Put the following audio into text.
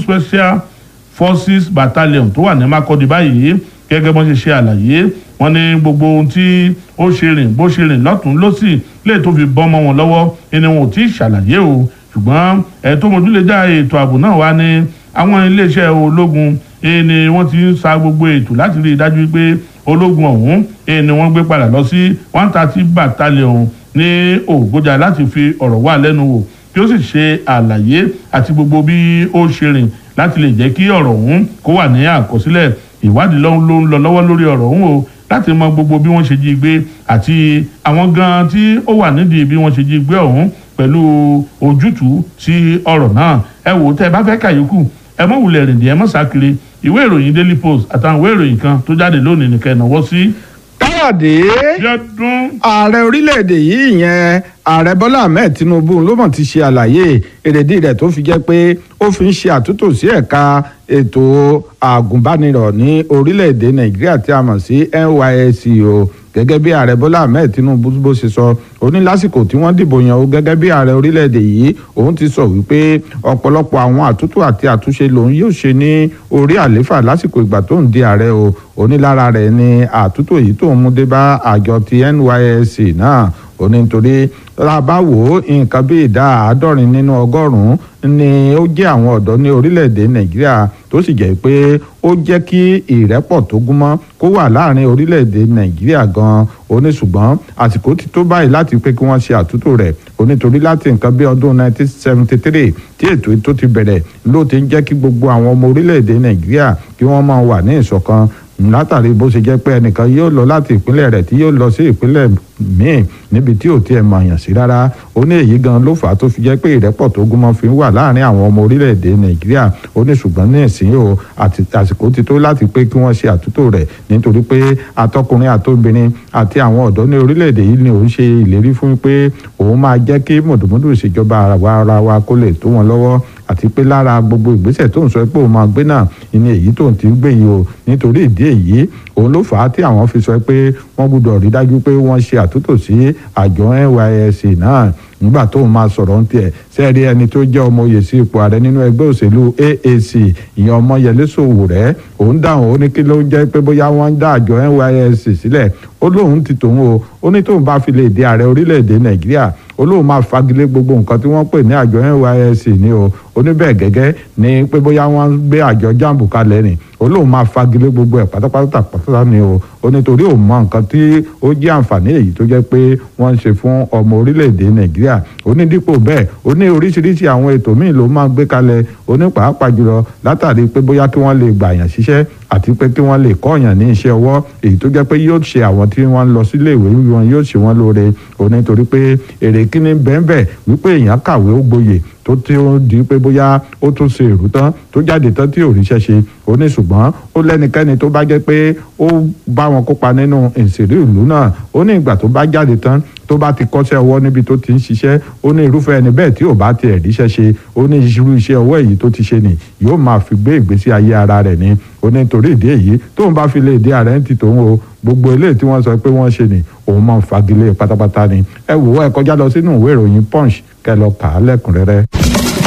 special forces battalion tó wà ní Makurdi báyìí gẹ́gẹ́ bọ́n ṣe ṣe àlàyé wọ́n ní gbogbo ohun tí ó ṣe rìn bó ṣe rìn lọ́tún lọ́sì lè tó fi bọ́mọ wọn lọ́wọ́ ẹni wọn ò tí ì ṣàlàyé o ṣùgbọ́n ẹ̀ tó mójúlé dá ètò ààbò náà wá ní àwọn iléeṣẹ́ ológun ni wọ́n ti ń sa gbogbo ètò láti rí i dájú pé ológun ọ̀hún ni wọ́n gbé padà lọ sí one thirty battalion ní Ògbójà láti fi ọ̀rọ̀ wà lẹ́nu wò kí ó sì ṣe àlàyé àti gbogbo bí ó ṣe rìn láti lè jẹ́ kí ọ̀rọ̀ ọ̀hún kó wà ní àkọsílẹ̀ ìwádìí ló ń lọ lọ́wọ́ lórí ọ̀rọ̀ ọ̀hún o láti mọ gbogbo bí wọ́n ṣe jí gbé àti àwọn gan tí ó wà nídìí bí wọ́n ṣe jí gbé ọ̀hún pẹ̀lú ojútùú sí ọ̀rọ̀ náà ẹ wò ó tẹ́ ẹ bá fẹ́ kàyókù ẹ mọ̀ wulẹ̀ rìndìn ẹ mọ̀ sákiri ìwé ìròyìn Daily Post àtàwọn ìwé ìròyìn kan tó jáde lónìí nìkan ìnáwó sí. káyọ̀dé yọdún ààrẹ orílẹ̀-èdè yìí ìyẹn ààrẹ bọ́lá ahmed tinubu ló mọ̀ ti ṣe àlàyé èrèdí rẹ̀ tó fi jẹ́ pé ó fi ń ṣe àtúntò sí ẹ̀ka ètò àgùnbánirọ̀ ní orílẹ̀-èdè nàìjíríà tí a mọ̀ sí NYSC o gẹ́gẹ́ bí ààrẹ bọ́lá ahmed tinubu bó ṣe sọ ó ní lásìkò tí wọ́n dìbò yan o gẹ́gẹ́ bí ààrẹ orílẹ̀-èdè yìí òun ti sọ wípé ọ̀pọ̀lọpọ̀ àwọn àtúntò àti àtúnṣe lòun yóò ṣe ní orí àléfà lásìkò ìgbà tó ń di ààrẹ o onílára rẹ̀ ni àtúntò yìí tó ń mú dé bá àjọ ti NYSC náà ó ní nítorí lábá wò ó nǹkan bí ìdá àádọ́rin nínú ọgọ́rùn-ún ni ó jẹ́ àwọn ọ̀dọ́ ní orílẹ̀-èdè nàìjíríà tó sì jẹ́ pé ó jẹ́ kí ìrẹ́pọ̀ tó gúnmọ́ kó wà láàrin orílẹ̀-èdè nàìjíríà gan-an ó ní ṣùgbọ́n àsìkò ti tó báyìí láti pé kí wọ́n ṣe àtúntò rẹ̀ ó nítorí láti nǹkan bí ọdún 1973 tí ètò ètò ti bẹ̀rẹ̀ ló ti ń jẹ́ kí gbogbo àwọn ọmọ orílẹ̀-èdè nàìjíríà kí wọ́n máa wà ní ìṣọ̀kan látàrí bó ṣe jẹ́ pé ẹnìkan yóò lọ láti ìpínlẹ̀ rẹ̀ tí yóò lọ sí ìpínlẹ̀ míì níbi tí ò tiẹ̀ mọ̀ yàn sí rárá ó ní èyí gan ló fà á tó fi jẹ́ pé ìrẹ́pọ̀ tó gúnmọ́ fi wà láàrin àwọn ọmọ orílẹ̀-èdè nàìjíríà ó ní ṣùgbọ́n ní ìsín o àti àsìkò ti tó láti pé kí wọ́n ṣe àtúntò rẹ̀ nítorí pé atọ́kùnrin àtobìnrin àti àwọn ọ̀dọ́ ní orílẹ̀-èdè yìí ni òun ṣe ìlérí fún pé òun máa jẹ́ kí mùdùmùdù ìṣèjọba ara wa kó lè tó wọn lọ́wọ́ àti pé lára gbogbo ìgbésẹ̀ tó ń sọ pé òun máa gbé náà ìní èyí tó ń ti gbé yìí o nítorí ìdí èyí òun ló fà á tí àwọn fi sọ pé wọ́n gbọ́dọ̀ rí dájú pé wọ́n ṣe àtúntò sí àjọ NYSC náà nígbà tó ń máa sọ̀rọ̀ ń tiẹ̀ sẹ́ẹ̀rí ẹni tó jẹ́ ọmọ oyè sí ipò ààrẹ nínú ẹgbẹ́ òṣèlú AAC ìyẹn Ọmọyẹlé Sowore òun dáhùn ó ní kí ló jẹ́ pé bóyá wọ́n ń dá àjọ NYSC sílẹ̀ ó lóun ti tòun o ó ní tóun bá fi lè di ààrẹ orílẹ̀-èdè Nàìjíríà ó lóun máa fagilé gbogbo nǹkan tí wọ́n pè ní àjọ NYSC ni o ó ní bẹ́ẹ̀ gẹ́gẹ́ ni pé bóyá wọ́n gbé àjọ jambu kalẹ̀ ni ó lóun máa fagilé gbogbo ẹ̀ pátápátá pátá ni o ó nítorí òun mọ nǹkan tí ó jẹ́ àǹfààní èyí tó jẹ́ pé wọ́n ń ṣe fún ọmọ orílẹ̀-èdè Nàìjíríà ó ní dípò bẹ́ẹ̀ ó ní oríṣiríṣi àwọn ètò míì ló máa gbé kalẹ̀ ó ní pàápàá jùlọ látàrí pé bóyá kí wọ́n lè gbàyàn ṣiṣẹ́ àti pé kí wọ́n lè kọ́ọ̀yàn ní iṣẹ́ ọwọ́ èyí tó jẹ́ pé yóò ṣe àwọn tí wọ́n ń lọ sílé ìwé wọn yóò ṣe wọ́n lóore ó ní torí pé èrè kíní bẹ́ẹ̀ wípé èèyàn kàwé ó gboyè tó tí ó di pé bóyá ó tún ṣe èrú tán tó jáde tán tí ò ríṣẹ́ ṣe ó ní ṣùgbọ́n ó lẹ́nikẹ́ni tó bá jẹ́ pé ó bá wọn kópa nínú ìṣèlú ìlú náà ó ní ìgbà tó bá jáde tán tó bá ti kọ́ṣẹ́ ọwọ́ níbi tó ti ń ṣiṣẹ́ ó ní irúfẹ́ ẹni bẹ́ẹ̀ tí ò bá tiẹ̀ ríṣẹ́ ṣe ó ní irú iṣẹ́ ọwọ́ èyí tó ti ṣe nì yóò máa fi gbé ìgbésí ayé ara rẹ̀ ni ó ní torí ìdí èyí tóun bá fi lè dé ààrẹ ń ti tòun o gbogbo eléyìí tí wọ́n sọ pé wọ́n ṣe ni òun máa ń fagilé pátápátá ni ẹ wò ó ẹ kọjá lọ sínú ìwé ìròyìn punch kẹ́ lọ kà á lẹ́kùnrẹ́rẹ́.